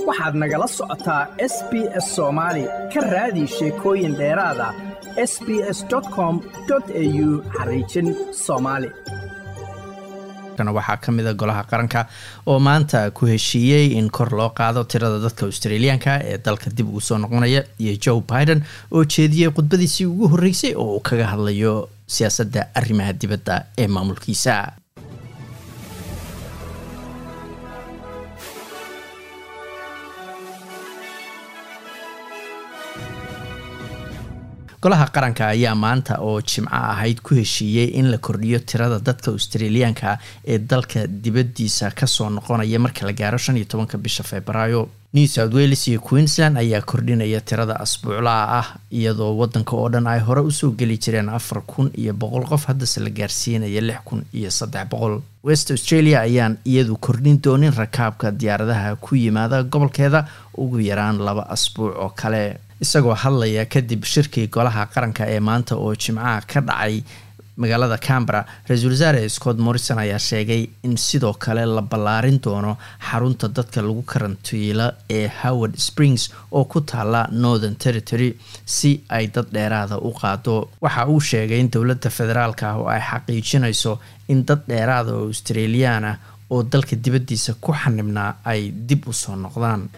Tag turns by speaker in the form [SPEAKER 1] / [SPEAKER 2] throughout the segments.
[SPEAKER 1] waxaad nagala socotaa s b s soomaali ka raadi sheekooyin dheeraada s b s com au xariijin soomaali
[SPEAKER 2] waxaa ka mida golaha qaranka oo maanta ku heshiiyey in kor loo qaado tirada dadka australiyaanka ee dalka dib ugu soo noqonaya iyo joe biden oo jeediyey khudbadiisii ugu horreysay oo uu kaga hadlayo siyaasadda arrimaha dibadda ee maamulkiisa golaha qaranka ayaa maanta oo jimco ahayd ku heshiiyey in la kordhiyo tirada dadka australiyaanka ee dalka dibadiisa kasoo noqonaya marka la gaaro shan iyo tobanka bisha februaayo new south wales iyo queensland ayaa kordhinaya tirada asbuuclaha ah iyadoo wadanka oo dhan ay hore usoo geli jireen afar kun iyo boqol qof haddase la gaarsiinaya lix kun iyo saddex boqol west australia ayaan iyadu kordhin doonin rakaabka diyaaradaha ku yimaada gobolkeeda ugu yaraan laba asbuuc oo kale isagoo hadlaya kadib shirkii golaha qaranka ee maanta oo jimcaha ka dhacay magaalada cambera ra-iisul wasaare scott morrison ayaa sheegay in sidoo kale la ballaarin doono xarunta dadka lagu karantiilo ee howard springs oo ku taala northern territory si ay dad dheeraada u qaado waxa uu sheegay in dowladda federaalk ah oo ay xaqiijinayso in dad dheeraada oo australiyan ah oo dalka dibaddiisa ku xanibnaa ay dib u soo noqdaan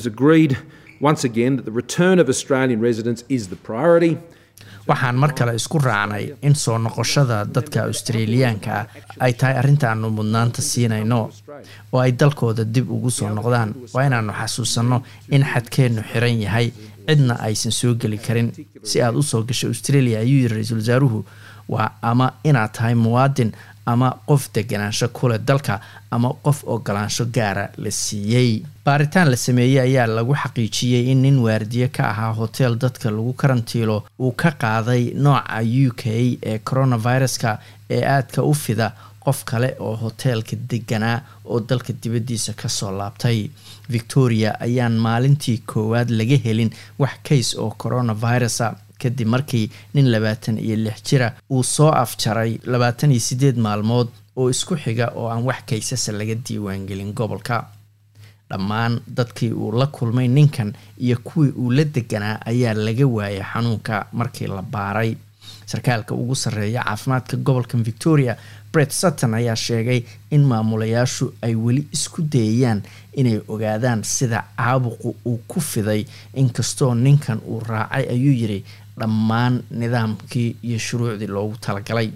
[SPEAKER 3] once again that the return of Australian residents is the priority.
[SPEAKER 2] waxaan mar kale isku raacnay in soo noqoshada dadka australiyaanka ay tahay arrintaanu mudnaanta siinayno oo ay dalkooda dib ugu soo noqdaan waa inaanu xasuusanno in xadkeennu xiran yahay cidna aysan soo geli karin si aad usoo gashay australia ayuu yiri ra-iisul wasaaruhu waa ama inaad tahay muwaadin ama qof deganaansho kule dalka ama qof ogolaansho gaara la siiyey baaritaan la sameeyey ayaa lagu xaqiijiyey in nin waardiye ka ahaa hotel dadka lagu karantiilo uu ka qaaday nooca u k ee coronaviruska ee aadka u fida qof kale oo hoteelka deganaa oo dalka dibaddiisa kasoo laabtay victoria ayaan maalintii koowaad laga helin wax kays oo coronavirusa kadib markii nin labaatan iyo lix jira uu soo afjaray labaatan iyo sideed maalmood oo isku xiga oo aan wax kaysasa laga diiwaangelin gobolka dhammaan dadkii uu la kulmay ninkan iyo kuwii uu la deganaa ayaa laga waayay xanuunka markii la baaray sarkaalka ugu sarreeya caafimaadka gobolka victoria bret sutton ayaa sheegay in maamulayaashu ay weli isku dayayaan inay ogaadaan sida caabuqu uu ku fiday inkastoo ninkan uu raacay ayuu yiri dhammaan nidaamkii iyo shuruucdii loogu talagalay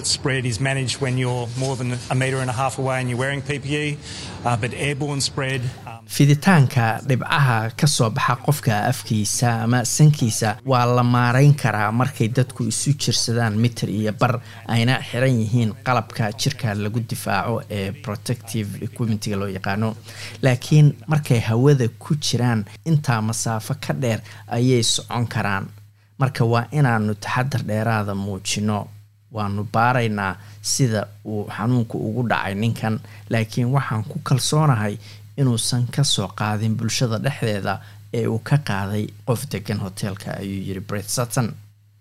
[SPEAKER 2] fiditaanka dhibcaha kasoo baxa qofka afkiisa ama sankiisa waa la maarayn karaa markay dadku isu jirsadaan mitir iyo bar ayna xiran yihiin qalabka jirka lagu difaaco ee protective equipmentiga loo yaqaano laakiin markay hawada ku jiraan intaa masaafo ka dheer ayay socon karaan marka waa inaanu taxadar dheeraada muujino waanu baaraynaa sida uu xanuunku ugu dhacay ninkan laakiin waxaan ku kalsoonahay inuusan kasoo qaadin bulshada dhexdeeda ee uu ka qaaday qof degan hoteelka ayuu yiri bret sutton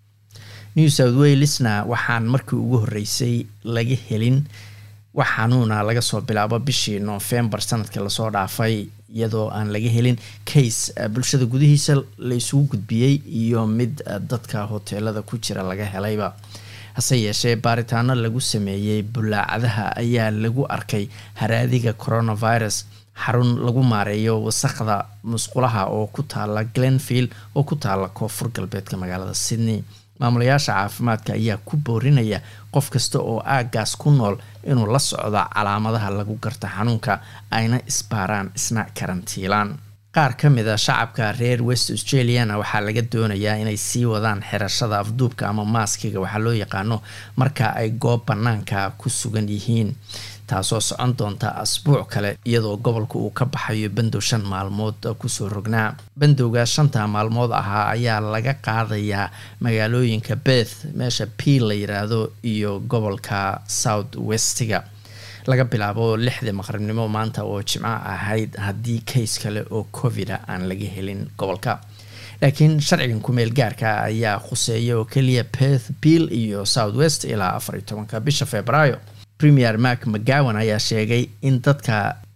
[SPEAKER 2] new south walesna waxaan markii ugu horreysay laga helin wax xanuuna laga soo bilaabo bishii novembar sanadkii lasoo dhaafay iyadoo aan laga helin case bulshada gudihiisa la isugu gudbiyey iyo mid dadka hoteelada ku jira laga helayba hase yeeshee baaritaano lagu sameeyey bulaacadaha ayaa lagu arkay haraadiga coronavirus xarun lagu maareeyo wasaqda musqulaha oo ku taala glenfield oo ku taala koonfur galbeedka magaalada sydney maamulayaasha caafimaadka ayaa ku boorinaya qof kasta oo aagaas ku nool inuu la socdo calaamadaha lagu garta xanuunka ayna isbaaraan isna karantiilaan qaar ka mid a shacabka reer west australiana waxaa laga doonayaa inay sii wadaan xirashada afduubka ama maaskiga waxaa loo yaqaano marka ay goob banaanka ku sugan yihiin taasoo socon doonta asbuuc kale iyadoo gobolka uu ka baxayo bandow shan maalmood kusoo rognaa bandowga shanta maalmood ahaa ayaa laga qaadayaa magaalooyinka beth meesha p la yiraahdo iyo gobolka south westiga laga bilaabo lixdii maqribnimo maanta oo jimco ahayd haddii kays kale oo covida aan laga helin gobolka laakiin sharcigan kumeel gaarka ayaa khuseeya oo keliya beth bill iyo south west ilaa afar iyo tobanka bisha februaayo premier mark mcgowan ayaa sheegay in dadka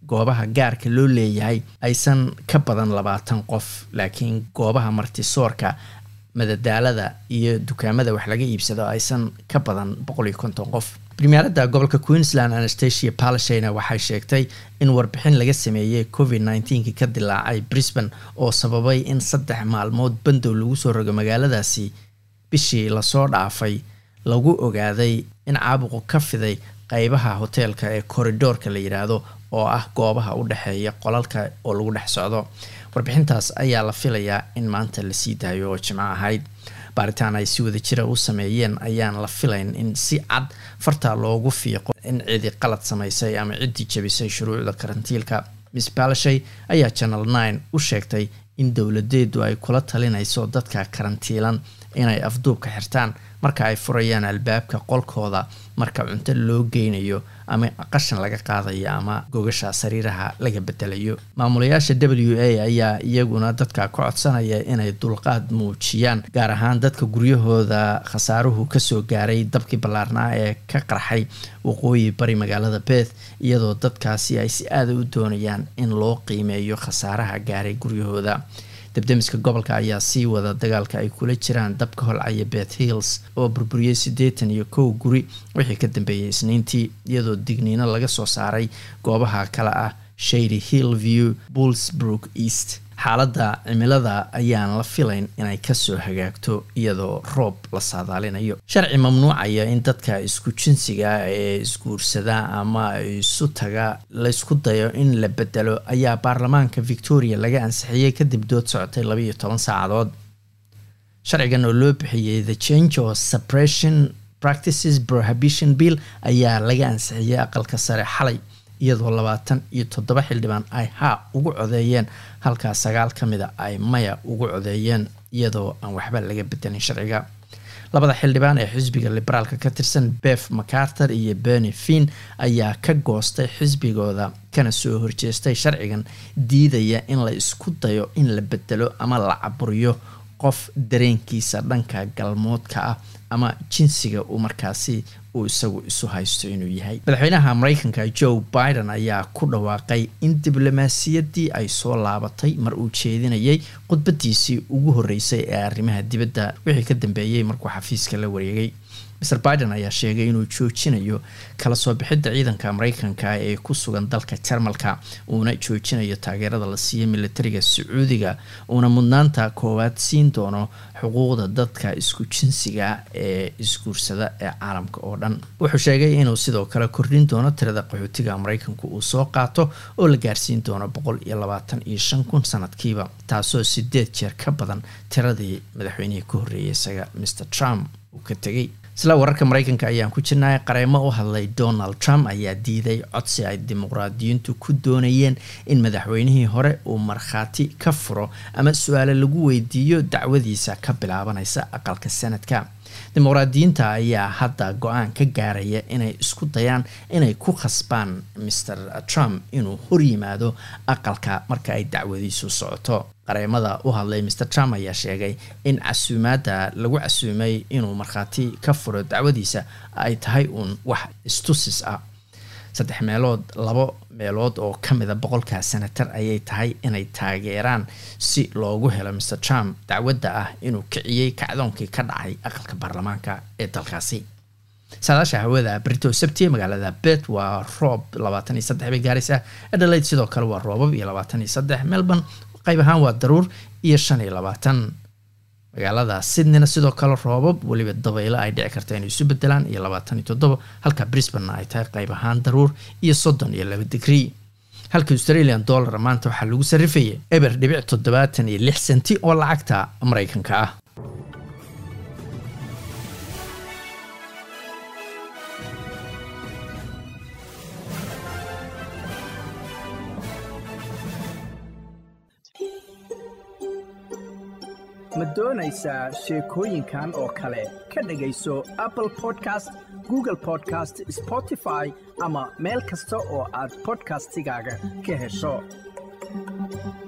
[SPEAKER 2] goobaha gaarka loo leeyahay aysan ka badan labaatan qof laakiin goobaha martisoorka madadaalada iyo dukaamada wax laga iibsado aysan ka badan boqol iyo konton qof primaaradda gobolka queensland anastasia palashina waxay sheegtay in warbixin laga sameeyey covid nneteen ka dilaacay brisbane oo sababay in saddex maalmood bandow lagu soo rogo magaaladaasi bishii lasoo dhaafay lagu ogaaday in caabuqu ka fiday qeybaha hoteelka ee corridoorka la yidhaahdo oo ah goobaha u dhexeeya qolalka oo lagu dhex socdo warbixintaas ayaa la filayaa in maanta lasii daayo oo jimco ahayd baaritaan ay si wada jira u sameeyeen ayaan la filayn in si cad farta loogu fiiqo in cidi qalad samaysay ama ciddii jabisay shuruucda karantiilka miss balashay ayaa channel nine u sheegtay in dowladeedu ay kula talinayso dadka karantiilan inay afduubka xirtaan marka ay furayaan albaabka qolkooda marka cunto loo geynayo ama qashan laga qaadayo ama gogasha sariiraha laga bedelayo maamulayaasha w a ayaa iyaguna dadka ka codsanaya inay dulqaad muujiyaan gaar ahaan dadka guryahooda khasaaruhu kasoo gaaray dabkii ballaarnaa ee ka qarxay waqooyi bari magaalada beth iyadoo dadkaasi ay si aada u doonayaan in loo qiimeeyo khasaaraha gaaray guryahooda debdemiska gobolka ayaa sii wada dagaalka ay kula jiraan dabka holcaya beth hills oo burburiyey siddeetan iyo kow guri wixii ka dambeeyey isniintii iyadoo digniino laga soo saaray goobaha kale ah shady hill view bullsbrook east xaaladda cimilada ayaan la filayn inay kasoo hagaagto iyadoo roob la saadaalinayo sharci mamnuucaya in dadka isku jinsiga ee isguursada ama isu taga laysku dayo in la bedelo ayaa baarlamaanka victoria laga ansixiyey kadib dood socotay labaiyo toban saacadood sharcigan oo loo bixiyey the change of suppression practices prohibition bill ayaa laga ansixiyey aqalka sare xalay iyadoo labaatan iyo toddoba xildhibaan ay haa ugu codeeyeen halkaa sagaal ka mida ay maya ugu codeeyeen iyadoo aan waxba laga bedelin sharciga labada xildhibaan ee xisbiga liberaalka ka tirsan bef macarter iyo berni fin ayaa ka goostay xisbigooda kana soo horjeestay sharcigan diidaya in la isku dayo in la bedelo ama la caburiyo qof dareenkiisa dhanka galmoodka ah ama jinsiga uu markaasi uu isagu isu haysto inuu yahay madaxweynaha mareykanka joe biden ayaa ku dhawaaqay in diblomaasiyaddii ay soo laabatay mar uu jeedinayay khudbadiisii ugu horreysay ee arrimaha dibadda wixii ka dambeeyey markuu xafiiska la wareegay mr biden ayaa sheegay inuu joojinayo kala soo bixidda ciidanka mareykanka ee ku sugan dalka jarmalka uuna joojinayo taageerada la siiyo militariga sacuudiga uuna mudnaanta koowaad siin doono xuquuqda dadka isku jinsiga ee isguursada ee caalamka oo dhan wuxuu sheegay inuu sidoo kale kordhin doono tirada qaxootiga mareykanku uu soo qaato oo la gaarsiin doono boqol iyo labaatan iyo shan kun sanadkiiba taasoo sideed jeer ka badan tiradii madaxweynihii ka horreeyay isaga mr trump uu ka tegay isla wararka mareykanka ayaan ku jirnay qareemo u hadlay donald trump ayaa diiday codsi ay dimuqraadiyiintu ku doonayeen in madaxweynihii hore uu markhaati ka furo ama su-aale lagu weydiiyo dacwadiisa ka bilaabanaysa aqalka sanadka dimuqraadiyiinta ayaa hadda go-aan ka gaaraya inay isku dayaan inay ku khasbaan mr trump inuu horyimaado aqalka marka ay dacwadiisu socoto qareemada u hadlay mr trump ayaa sheegay in casuumaadda lagu casuumay inuu markhaati ka furo dacwadiisa ay tahay uun wax istusis ah saddex meelood labo meelood oo ka mida boqolkaa senatar ayay tahay inay taageeraan si loogu helo mr trump dacwadda ah inuu kiciyey kacdoonkii ka dhacay aqalka baarlamaanka ee dalkaasi saadaasha hawada brito sabti magaalada bet waa roob labaatan iyo saddex bay gaaraysaa adelaide sidoo kale waa roobab iyo labaatan iyo saddex melbourne qayb ahaan waa daruur iyo shan iyo labaatan magaalada sydneyna sidoo kale roobab weliba dabaylo ay dhici karta inay isu bedelaan iyo labaatan iyo toddoba halka brisbane ay tahay qayb ahaan daruur iyo soddon iyo laba digrii halka australian dollar maanta waxaa lagu sarrifayay eber dhibic toddobaatan iyo lix senti oo lacagta maraykanka ah
[SPEAKER 1] ma doonaysaa sheekooyinkan oo kale ka dhegayso apple podcast google podcast spotify ama meel kasta oo aad bodkastigaaga ka hesho